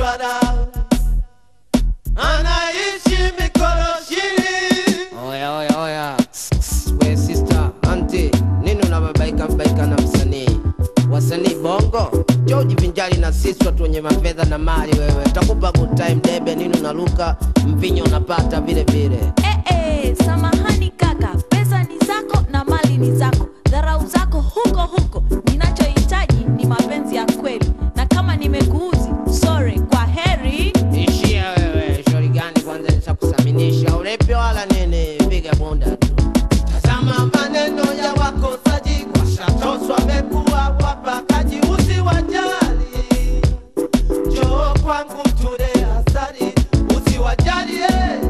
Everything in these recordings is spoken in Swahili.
bara anaishi mikoroshini Oya, oya, oya. We sister, auntie, nini unababaika babaika na msanii? Wasanii bongo, njoo ujivinjari na sisi watu wenye mafedha na mali wewe. Takupa good time debe, nini unaruka, mvinyo unapata vile vile. Eh, eh, samahani kaka, pesa ni zako na mali ni zako, dharau zako huko huko. Ninachohitaji ni mapenzi ya kweli, na kama nimekuuzi, sorry, kwa heri. Ishia wewe, shauri gani kwanza nishakusaminisha ulepi wala nini, piga bunda tu. tazama maneno ya wakosaji washatoswa wamekuwa wapakaji usiwajali njoo kwangu tule asari usiwajali eh.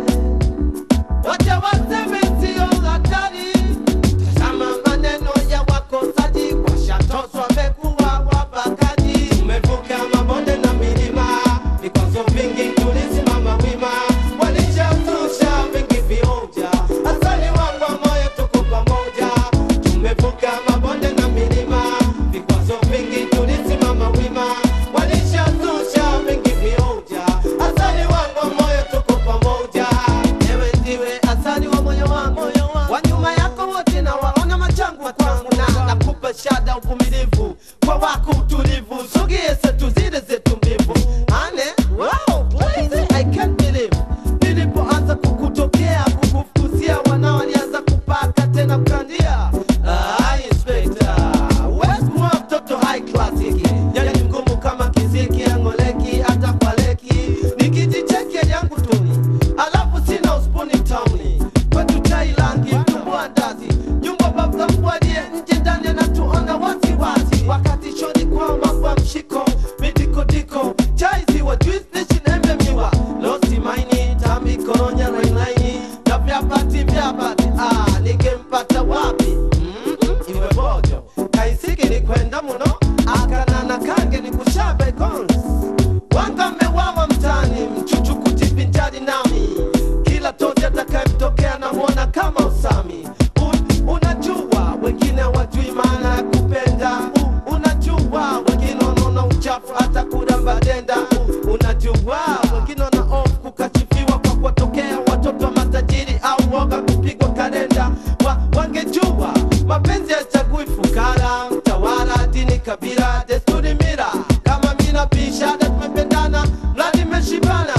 wacha waseme sio hatari tazama maneno ya wakosaji washatoswa wamekuwa wapakaji tumevuka mabonde na milima vikwazo vingi tulisimama wima walishatusha vingi vionja asali wangu wa moyo tuko pamoja tumevuka mabonde na milima vikwazo vingi tulisimama wima walishatusha vingi vionja asali wangu wa moyo tuko pamoja ewe ndiwe asali wa moyo wangu wa nyuma yako wote na waona machangu kwangu na nakupa shada uvumilivu kwa wako utulivu sugie zetu zile zetu mbivu ane wow, crazy, I can't believe nilipoanza kukutokea kukufukuzia wanao walianza kupaka tena kukandia ah, inspector West kuwa mtoto high classic yani mgumu kama kiziki angoleki hata kwa leki nikijicheke yangu tuni alafu sina uspuni tauni kwetu chai langi mtumbua ndazi nyumba baba mbwadie nje ndani anatuona wasiwasi wakati shoni kwama kwa mshiko midikodiko chai ziwa juice nation embe miwa losi maini tambi koronya rainaini na vyapati vyapati ah, nikempata wapi mm-hmm. iwe bojo kaisiki ni kwenda muno akanana kange ni kushabe cons wanga mewawa mtani mchuchu kujivinjari nami kila tozi atakayemtokea namwona kama usami Un, unajua wengine wajui maana ya kupenda Un, unajua wengine wanaona uchafu hata kuramba denda Un, unajua wengine wana off kukachifiwa kwa kuwatokea watoto wa matajiri au woga kupigwa kalenda wa, wangejua mapenzi yachagui fukara mtawala dini kabila desturi mira kama mina bishada tumependana mradi meshibana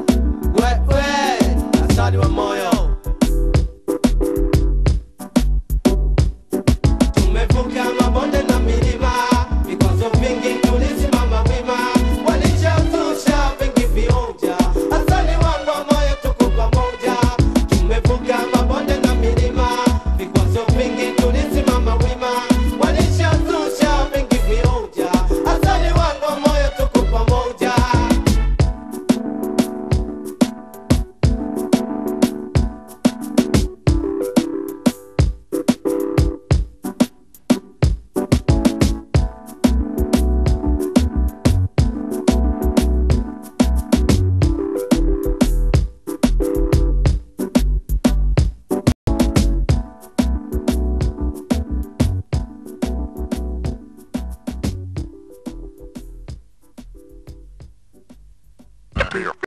wewe asali wa moyo tumevuka mabonde na milima vikwazo vingi tulisimama wima walishazusha vingi vionja asali wangu wa moyo tuko pamoja tumevuka mabonde na milima vikwazo vingi tulisimama wima walishazusha vingi vionja asali wangu wa moyo tuko pamoja Be